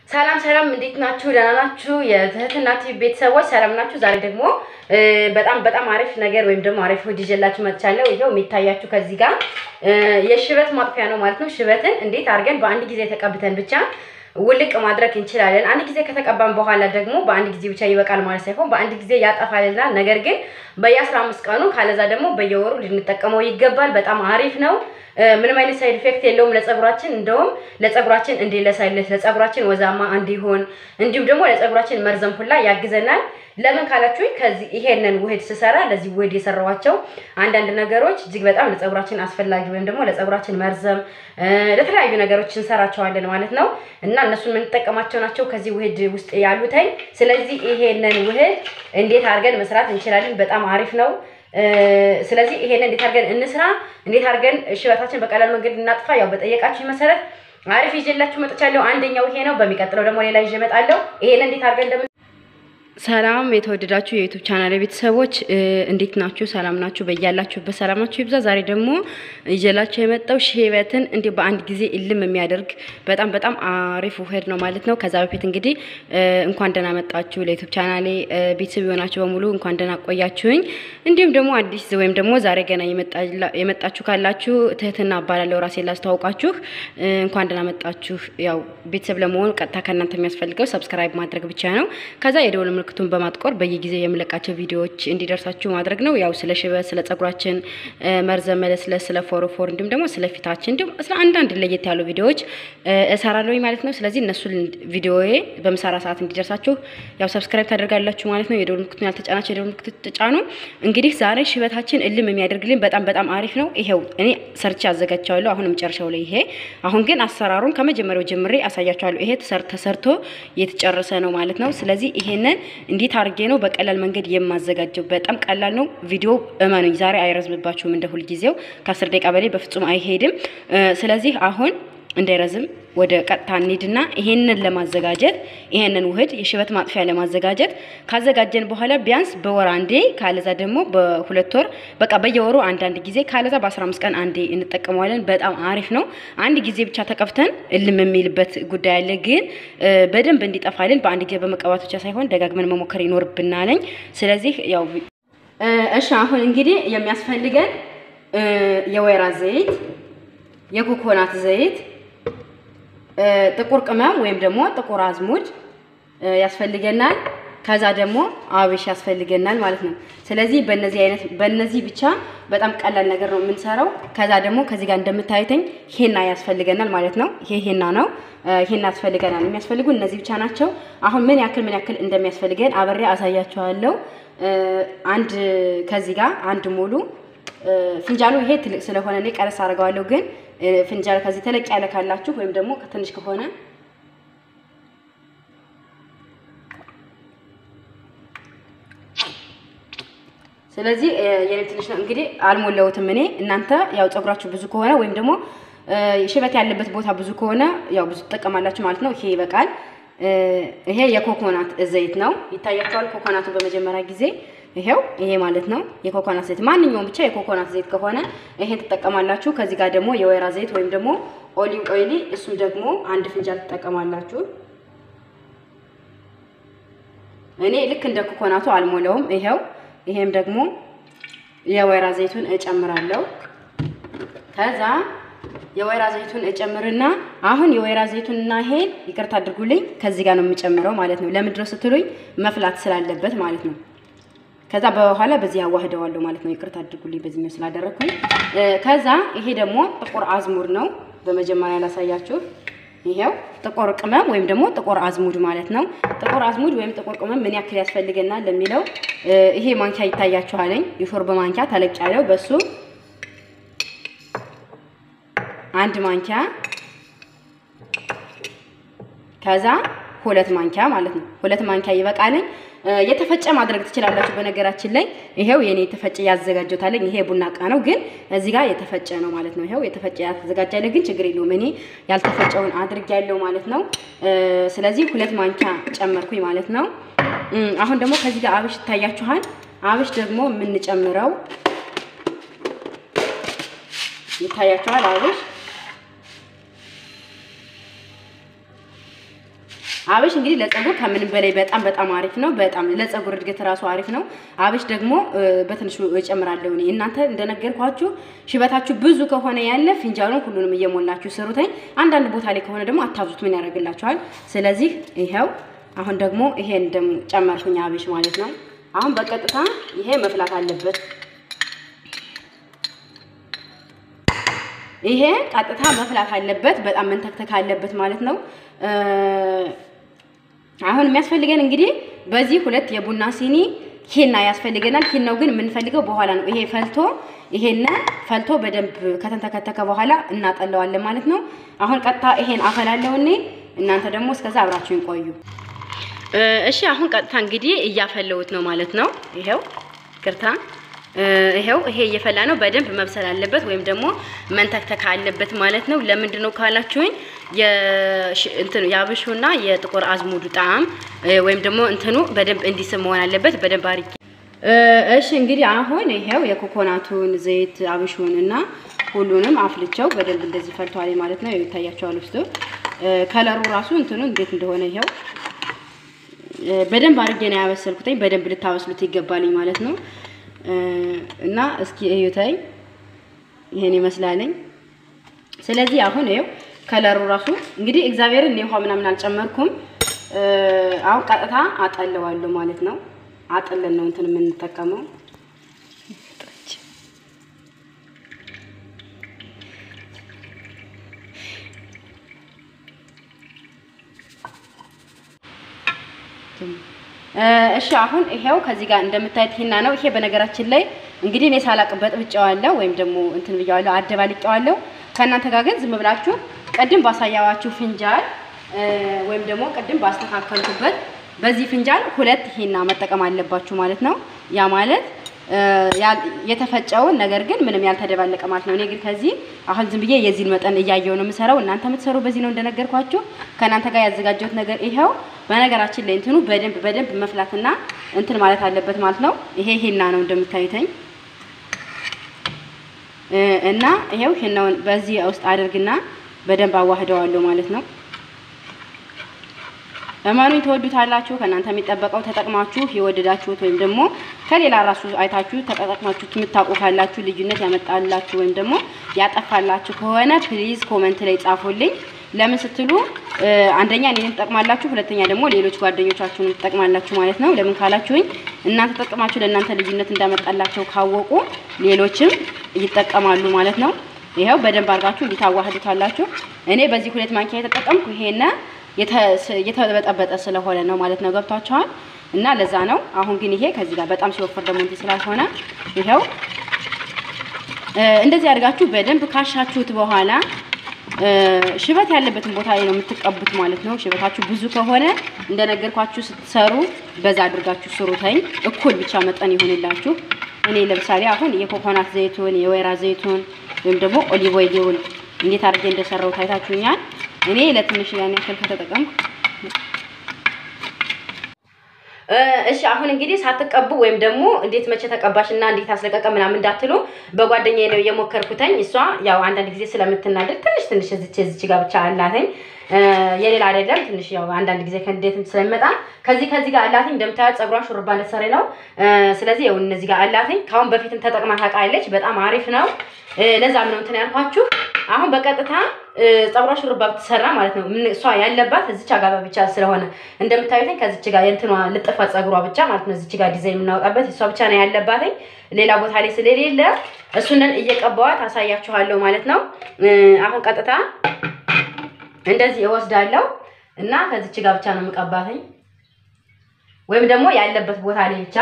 ሰላም ሰላም፣ እንዴት ናችሁ? ደህና ናችሁ? የትህትና ቲቪ ቤተሰቦች ሰላም ናችሁ? ዛሬ ደግሞ በጣም በጣም አሪፍ ነገር ወይም ደግሞ አሪፍ ውድ ይዤላችሁ መጥቻለሁ። ይኸው የሚታያችሁ ከዚህ ጋር የሽበት ማጥፊያ ነው ማለት ነው። ሽበትን እንዴት አድርገን በአንድ ጊዜ ተቀብተን ብቻ ውልቅ ማድረግ እንችላለን። አንድ ጊዜ ከተቀባን በኋላ ደግሞ በአንድ ጊዜ ብቻ ይበቃል ማለት ሳይሆን በአንድ ጊዜ ያጠፋልናል። ነገር ግን በየአስራ አምስት ቀኑ ካለዛ ደግሞ በየወሩ ልንጠቀመው ይገባል። በጣም አሪፍ ነው። ምንም አይነት ሳይድ ኢፌክት የለውም ለጸጉራችን። እንደውም ለጸጉራችን እንዲለሳለስ፣ ለጸጉራችን ወዛማ እንዲሆን እንዲሁም ደግሞ ለጸጉራችን መርዘም ሁላ ያግዘናል። ለምን ካላችሁ ከዚህ ይሄንን ውህድ ስሰራ ለዚህ ውህድ የሰራዋቸው አንዳንድ ነገሮች እጅግ በጣም ለጸጉራችን አስፈላጊ ወይም ደግሞ ለጸጉራችን መርዘም ለተለያዩ ነገሮች እንሰራቸዋለን ማለት ነው እና እነሱን የምንጠቀማቸው ናቸው ከዚህ ውህድ ውስጥ ያሉተኝ። ስለዚህ ይሄንን ውህድ እንዴት አድርገን መስራት እንችላለን? በጣም አሪፍ ነው። ስለዚህ ይሄንን እንዴት አድርገን እንስራ፣ እንዴት አድርገን ሽበታችን በቀላል መንገድ እናጥፋ፣ ያው በጠየቃችሁ መሰረት አሪፍ ይዤላችሁ መጥቻለሁ። አንደኛው ይሄ ነው። በሚቀጥለው ደግሞ ሌላ ይዤ እመጣለሁ። ይሄንን እንዴት አድርገን እንደምን ሰላም የተወደዳችሁ የዩቱብ ቻናል ቤተሰቦች እንዴት ናችሁ? ሰላም ናችሁ? በያላችሁበት ሰላማችሁ ይብዛ። ዛሬ ደግሞ ይዤላችሁ የመጣው ሽበትን እንዲህ በአንድ ጊዜ እልም የሚያደርግ በጣም በጣም አሪፍ ውህድ ነው ማለት ነው። ከዛ በፊት እንግዲህ እንኳን ደህና መጣችሁ ለዩቱብ ቻናሌ ቤተሰብ የሆናችሁ በሙሉ እንኳን ደህና ቆያችሁኝ። እንዲሁም ደግሞ አዲስ ወይም ደግሞ ዛሬ ገና የመጣችሁ ካላችሁ ትህትና እባላለሁ። ራሴን ላስተዋውቃችሁ እንኳን ደህና መጣችሁ። ያው ቤተሰብ ለመሆኑ ቀጥታ ከእናንተ የሚያስፈልገው ሰብስክራይብ ማድረግ ብቻ ነው። ከዛ የደወል ምልክቱን በማጥቆር በየጊዜው የምለቃቸው ቪዲዮዎች እንዲደርሳችሁ ማድረግ ነው። ያው ስለ ሽበት፣ ስለ ጸጉራችን መርዘም መለስለስ፣ ስለ ፎሮፎር እንዲሁም ደግሞ ስለ ፊታችን እንዲሁም ስለ አንዳንድ ለየት ያሉ ቪዲዮዎች እሰራለሁ ማለት ነው። ስለዚህ እነሱን ቪዲዮዬ በምሰራ ሰዓት እንዲደርሳችሁ ያው ሰብስክራይብ ታደርጋላችሁ ማለት ነው። የደወል ምልክቱን ያልተጫናችሁ የደወል ምልክቱ ተጫኑ። እንግዲህ ዛሬ ሽበታችን እልም የሚያደርግልን በጣም በጣም አሪፍ ነው። ይሄው እኔ ሰርቼ አዘጋጅቻለሁ። አሁን መጨረሻው ላይ ይሄ አሁን ግን አሰራሩን ከመጀመሪያው ጀምሬ አሳያችኋለሁ። ይሄ ተሰርቶ የተጨረሰ ነው ማለት ነው። ስለዚህ ይሄንን እንዴት አድርጌ ነው በቀላል መንገድ የማዘጋጀው? በጣም ቀላል ነው። ቪዲዮ እመኑኝ ዛሬ አይረዝምባችሁም። እንደ ሁልጊዜው ከአስር ደቂቃ በላይ በፍጹም አይሄድም። ስለዚህ አሁን እንዳይረዝም ወደ ቀጥታ እንሂድና ይሄንን ለማዘጋጀት ይሄንን ውህድ የሽበት ማጥፊያ ለማዘጋጀት ካዘጋጀን በኋላ ቢያንስ በወር አንዴ ካለዛ ደግሞ በሁለት ወር በቃ በየወሩ አንዳንድ ጊዜ ካለዛ በ15 ቀን አንዴ እንጠቀመዋለን። በጣም አሪፍ ነው። አንድ ጊዜ ብቻ ተቀብተን እልም የሚልበት ጉዳይ አለ። ግን በደንብ እንዲጠፋልን በአንድ ጊዜ በመቀባት ብቻ ሳይሆን ደጋግመን መሞከር ይኖርብናለኝ። ስለዚህ ያው እሺ፣ አሁን እንግዲህ የሚያስፈልገን የወይራ ዘይት፣ የኮኮናት ዘይት ጥቁር ቅመም ወይም ደግሞ ጥቁር አዝሙድ ያስፈልገናል። ከዛ ደግሞ አብሽ ያስፈልገናል ማለት ነው። ስለዚህ በእነዚህ አይነት በእነዚህ ብቻ በጣም ቀላል ነገር ነው የምንሰራው። ከዛ ደግሞ ከዚህ ጋር እንደምታዩትኝ ሄና ያስፈልገናል ማለት ነው። ይሄ ሄና ነው። ሄና ያስፈልገናል። የሚያስፈልጉ እነዚህ ብቻ ናቸው። አሁን ምን ያክል ምን ያክል እንደሚያስፈልገን አብሬ አሳያችኋለሁ። አንድ ከዚህ ጋር አንድ ሙሉ ፍንጃሉ ይሄ ትልቅ ስለሆነ እኔ ቀረስ አድርገዋለሁ። ግን ፍንጃል ከዚህ ተለቅ ያለ ካላችሁ ወይም ደግሞ ትንሽ ከሆነ ስለዚህ የኔ ትንሽ ነው እንግዲህ አልሞላሁትም እኔ። እናንተ ያው ፀጉራችሁ ብዙ ከሆነ ወይም ደግሞ ሽበት ያለበት ቦታ ብዙ ከሆነ ያው ብዙ ትጠቀማላችሁ ማለት ነው። ይሄ ይበቃል። ይሄ የኮኮናት ዘይት ነው። ይታያችኋል። ኮኮናቱ በመጀመሪያ ጊዜ ይሄው ይሄ ማለት ነው የኮኮናት ዘይት። ማንኛውም ብቻ የኮኮናት ዘይት ከሆነ ይሄን ትጠቀማላችሁ። ከዚህ ጋር ደግሞ የወይራ ዘይት ወይም ደግሞ ኦሊቭ ኦይሊ፣ እሱም ደግሞ አንድ ፍንጃል ትጠቀማላችሁ። እኔ ልክ እንደ ኮኮናቱ አልሞላውም። ይሄው ይሄም ደግሞ የወይራ ዘይቱን እጨምራለሁ። ከዛ የወይራ ዘይቱን እጨምርና አሁን የወይራ ዘይቱንና ይሄን ይቅርታ አድርጉልኝ ከዚህ ጋር ነው የምጨምረው ማለት ነው። ለምንድን ነው ስትሉኝ መፍላት ስላለበት ማለት ነው። ከዛ በኋላ በዚህ አዋህደዋለሁ ማለት ነው። ይቅርታ አድርጉልኝ በዚህኛው ስላደረኩኝ። ከዛ ይሄ ደግሞ ጥቁር አዝሙድ ነው። በመጀመሪያ ላሳያችሁ። ይሄው ጥቁር ቅመም ወይም ደግሞ ጥቁር አዝሙድ ማለት ነው። ጥቁር አዝሙድ ወይም ጥቁር ቅመም ምን ያክል ያስፈልገናል ለሚለው ይሄ ማንኪያ ይታያችኋለኝ። የሾርባ ማንኪያ ተለቅ ያለው በሱ አንድ ማንኪያ ከዛ ሁለት ማንኪያ ማለት ነው። ሁለት ማንኪያ ይበቃልኝ። የተፈጨ ማድረግ ትችላላችሁ። በነገራችን ላይ ይሄው የኔ የተፈጨ ያዘጋጀታለኝ። ይሄ ቡና እቃ ነው፣ ግን እዚህ ጋር የተፈጨ ነው ማለት ነው። ይሄው የተፈጨ ያዘጋጃለ፣ ግን ችግር የለውም። እኔ ያልተፈጨውን አድርጌያለሁ ማለት ነው። ስለዚህ ሁለት ማንኪያ ጨመርኩኝ ማለት ነው። አሁን ደግሞ ከዚህ ጋር አብሽ ይታያችኋል። አብሽ ደግሞ የምንጨምረው ይታያችኋል። አብሽ አብሽ እንግዲህ ለፀጉር ከምንም በላይ በጣም በጣም አሪፍ ነው። በጣም ለፀጉር እድገት ራሱ አሪፍ ነው። አብሽ ደግሞ በትንሹ እጨምራለሁ እኔ። እናንተ እንደነገርኳችሁ ሽበታችሁ ብዙ ከሆነ ያለ ፊንጃሉን ሁሉንም እየሞላችሁ ስሩተኝ። አንዳንድ ቦታ ላይ ከሆነ ደግሞ አታብዙት፣ ምን ያደርግላችኋል? ስለዚህ ይኸው አሁን ደግሞ ይሄን ደግሞ ጨመርኩኝ አብሽ ማለት ነው። አሁን በቀጥታ ይሄ መፍላት አለበት። ይሄ ቀጥታ መፍላት አለበት። በጣም መንተክተክ አለበት ማለት ነው። አሁን የሚያስፈልገን እንግዲህ በዚህ ሁለት የቡና ሲኒ ሂና ያስፈልገናል። ሂናው ግን የምንፈልገው በኋላ ነው። ይሄ ፈልቶ ይሄን ፈልቶ በደንብ ከተንተከተከ በኋላ እናጠለዋለን ማለት ነው። አሁን ቀጥታ ይሄን አፈላለው እኔ እናንተ ደግሞ እስከዛ አብራችሁን ቆዩ። እሺ አሁን ቀጥታ እንግዲህ እያፈለውት ነው ማለት ነው። ይሄው ቅርታ ይሄው ይሄ እየፈላ ነው። በደንብ መብሰል አለበት ወይም ደግሞ መንተክተክ አለበት ማለት ነው። ለምንድን ነው ካላችሁኝ የእንትኑ የአብሹና የጥቁር አዝሙዱ ጣዕም ወይም ደግሞ እንትኑ በደንብ እንዲስብ መሆን አለበት። በደንብ አድርጌ እሺ እንግዲህ አሁን ይሄው የኮኮናቱን ዘይት አብሹን እና ሁሉንም አፍልቸው በደንብ እንደዚህ ፈልተዋል ማለት ነው። ይታያቸዋል ውስጡ ከለሩ ራሱ እንትኑ እንዴት እንደሆነ ይሄው በደንብ አድርጌ ነው ያበሰልኩትኝ። በደንብ ልታበስሉት ይገባልኝ ማለት ነው። እና እስኪ እዩተኝ ይሄን ይመስላለኝ። ስለዚህ አሁን ይኸው ከለሩ ራሱ እንግዲህ እግዚአብሔርን ውሃ ምናምን አልጨመርኩም። አሁን ቀጥታ አጠለዋለሁ ማለት ነው። አጥለን ነው እንትን የምንጠቀመው። እሺ አሁን ይሄው ከዚህ ጋር እንደምታዩት ሂና ነው። ይሄ በነገራችን ላይ እንግዲህ እኔ ሳላቅበት ብጨዋለሁ ወይም ደግሞ እንትን ብያዋለሁ አደባልቄዋለሁ። ከእናንተ ጋር ግን ዝም ብላችሁ ቅድም ባሳያዋችሁ ፍንጃል ወይም ደግሞ ቅድም ባስተካከልኩበት በዚህ ፍንጃል ሁለት ሂና መጠቀም አለባችሁ ማለት ነው። ያ ማለት የተፈጨውን ነገር ግን ምንም ያልተደባለቀ ማለት ነው። እኔ ግን ከዚህ አሁን ዝም ብዬ የዚህን መጠን እያየው ነው የምሰራው። እናንተ የምትሰሩ በዚህ ነው እንደነገርኳችሁ። ከእናንተ ጋር ያዘጋጀሁት ነገር ይኸው። በነገራችን ላይ እንትኑ በደንብ በደንብ መፍላትና እንትን ማለት አለበት ማለት ነው። ይሄ ሂና ነው እንደምታዩተኝ እና ይሄው ሂናውን በዚህ ውስጥ አድርግና በደንብ አዋህደዋለሁ ማለት ነው። እመኑኝ ትወዱታላችሁ። ከእናንተ የሚጠበቀው ተጠቅማችሁ የወደዳችሁት ወይም ደግሞ ከሌላ ራሱ አይታችሁ ተጠቅማችሁ የምታውቁ ካላችሁ ልዩነት ያመጣላችሁ ወይም ደግሞ ያጠፋላችሁ ከሆነ ፕሊዝ ኮመንት ላይ ጻፉልኝ። ለምን ስትሉ አንደኛ እኔን ትጠቅማላችሁ፣ ሁለተኛ ደግሞ ሌሎች ጓደኞቻችሁን ትጠቅማላችሁ ማለት ነው። ለምን ካላችሁኝ እናንተ ተጠቅማችሁ ለእናንተ ልዩነት እንዳመጣላቸው ካወቁ ሌሎችም ይጠቀማሉ ማለት ነው። ይኸው በደንብ አድርጋችሁ እንዲታዋህዱታላችሁ። እኔ በዚህ ሁለት ማንኪያ የተጠቀምኩ ይሄን የተበጠበጠ ስለሆነ ነው ማለት ነው። ገብቷችኋል? እና ለዛ ነው። አሁን ግን ይሄ ከዚህ ጋር በጣም ሲወፈር ደግሞ እንትን ስላልሆነ ይኸው እንደዚህ አድርጋችሁ በደንብ ካሻችሁት በኋላ ሽበት ያለበትን ቦታ ላይ ነው የምትቀቡት ማለት ነው። ሽበታችሁ ብዙ ከሆነ እንደነገርኳችሁ ስትሰሩ በዛ አድርጋችሁ ስሩተኝ እኩል ብቻ መጠን ይሆንላችሁ። እኔ ለምሳሌ አሁን የኮኮናት ዘይቱን የወይራ ዘይቱን ወይም ደግሞ ኦሊቭ ኦይሉን እንዴት አድርጌ እንደሰራው ታይታችሁኛል። እኔ ለትንሽ ያን ያክል ከተጠቀምኩ እሺ አሁን እንግዲህ ሳትቀቡ ወይም ደግሞ እንዴት መቼ ተቀባሽና እንዴት አስለቀቀ ምናምን እንዳትሉ በጓደኛዬ ነው የሞከርኩተኝ። እሷ ያው አንዳንድ ጊዜ ስለምትናደድ ትንሽ ትንሽ እዚች እዚች ጋር ብቻ አላተኝ የሌላ አይደለም። ትንሽ ያው አንዳንድ ጊዜ ከእንዴትም ስለሚመጣ ከዚህ ከዚህ ጋር አላተኝ። እንደምታዩት ፀጉሯን ሹሩባ እንደተሰራ ነው። ስለዚህ ያው እነዚህ ጋር አላተኝ። ከአሁን በፊትም ተጠቅማ ታውቃለች። በጣም አሪፍ ነው። ለዛም ነው እንትን ያልኳችሁ። አሁን በቀጥታ ፀጉሯ ሹሩባ ብትሰራ ማለት ነው። ምን እሷ ያለባት እዚች ጋር ብቻ ስለሆነ እንደምታዩትኝ ከዚች ጋር የእንትኗ ልጥፋ ፀጉሯ ብቻ ማለት ነው። እዚች ጋር ዲዛይን የምናወጣበት እሷ ብቻ ነው ያለባትኝ። ሌላ ቦታ ላይ ስለሌለ እሱንን እየቀባዋት አሳያችኋለሁ ማለት ነው። አሁን ቀጥታ እንደዚህ እወስዳለሁ እና ከዚች ጋር ብቻ ነው የምቀባትኝ ወይም ደግሞ ያለበት ቦታ ላይ ብቻ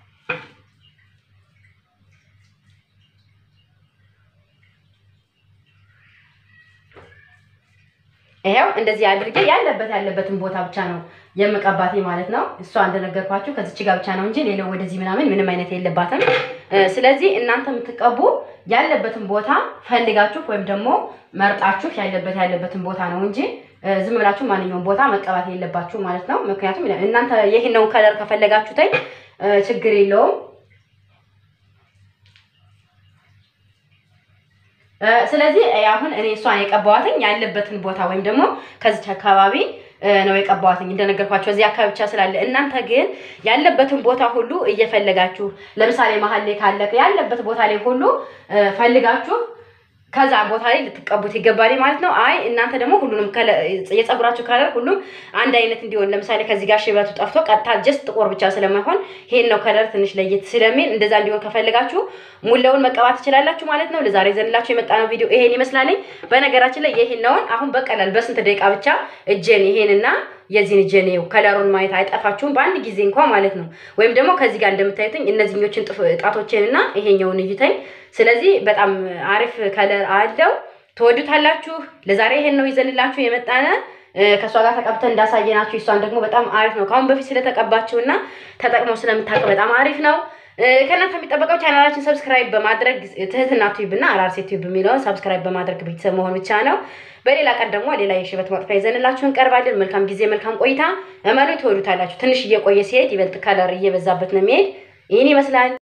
ይሄው እንደዚህ አድርጌ ያለበት ያለበትን ቦታ ብቻ ነው የምቀባት ማለት ነው። እሷ እንደነገርኳችሁ ከዚች ጋር ብቻ ነው እንጂ ሌላው ወደዚህ ምናምን ምንም አይነት የለባትም። ስለዚህ እናንተ የምትቀቡ ያለበትን ቦታ ፈልጋችሁ ወይም ደግሞ መርጣችሁ ያለበት ያለበትን ቦታ ነው እንጂ ዝም ብላችሁ ማንኛውም ቦታ መቀባት የለባችሁ ማለት ነው። ምክንያቱም እናንተ ይህንን ከለር ከፈለጋችሁትኝ ችግር የለውም። ስለዚህ አሁን እኔ እሷን የቀባዋትኝ ያለበትን ቦታ ወይም ደግሞ ከዚች አካባቢ ነው የቀባዋትኝ እንደነገርኳቸው እዚህ አካባቢ ብቻ ስላለ። እናንተ ግን ያለበትን ቦታ ሁሉ እየፈለጋችሁ ለምሳሌ መሀል ላይ ካለ ያለበት ቦታ ላይ ሁሉ ፈልጋችሁ ከዛ ቦታ ላይ ልትቀቡት ይገባል ማለት ነው። አይ እናንተ ደግሞ ሁሉንም የፀጉራችሁ ከለር ሁሉም አንድ አይነት እንዲሆን ለምሳሌ ከዚህ ጋር ሽበቱ ጠፍቶ ቀጥታ ጀስት ጥቁር ብቻ ስለማይሆን ይሄን ነው ከለር ትንሽ ለየት ስለሚል እንደዛ እንዲሆን ከፈልጋችሁ ሙላውን መቀባት ትችላላችሁ ማለት ነው። ለዛሬ ዘንላችሁ የመጣ ነው ቪዲዮ ይሄን ይመስላለኝ። በነገራችን ላይ ይሄን ነውን አሁን በቀላል በስንት ደቂቃ ብቻ እጄን ይሄንና የዚህን እጄን ይኸው ከለሩን ማየት አይጠፋችሁም በአንድ ጊዜ እንኳ ማለት ነው። ወይም ደግሞ ከዚህ ጋር እንደምታዩትኝ እነዚህኞችን ጣቶችን እና ይሄኛውን እዩተኝ። ስለዚህ በጣም አሪፍ ከለር አለው፣ ትወዱታላችሁ። ለዛሬ ይሄን ነው ይዘንላችሁ የመጣነ ከእሷ ጋር ተቀብተን እንዳሳየናችሁ እሷን ደግሞ በጣም አሪፍ ነው። ከአሁን በፊት ስለተቀባችው እና ተጠቅመው ስለምታውቅ በጣም አሪፍ ነው። ከእናንተ የሚጠበቀው ቻናላችን ሰብስክራይብ በማድረግ ትህትና ቲዩብ እና አራርሴ ቲዩብ የሚለውን ሰብስክራይብ በማድረግ ቤተሰብ መሆን ብቻ ነው። በሌላ ቀን ደግሞ ሌላ የሽበት ማጥፊያ ይዘንላችሁ እንቀርባለን። መልካም ጊዜ፣ መልካም ቆይታ። እመኑ ትወዱታላችሁ። ትንሽ እየቆየ ሲሄድ ይበልጥ ከለር እየበዛበት ነው የሚሄድ። ይህን ይመስላል።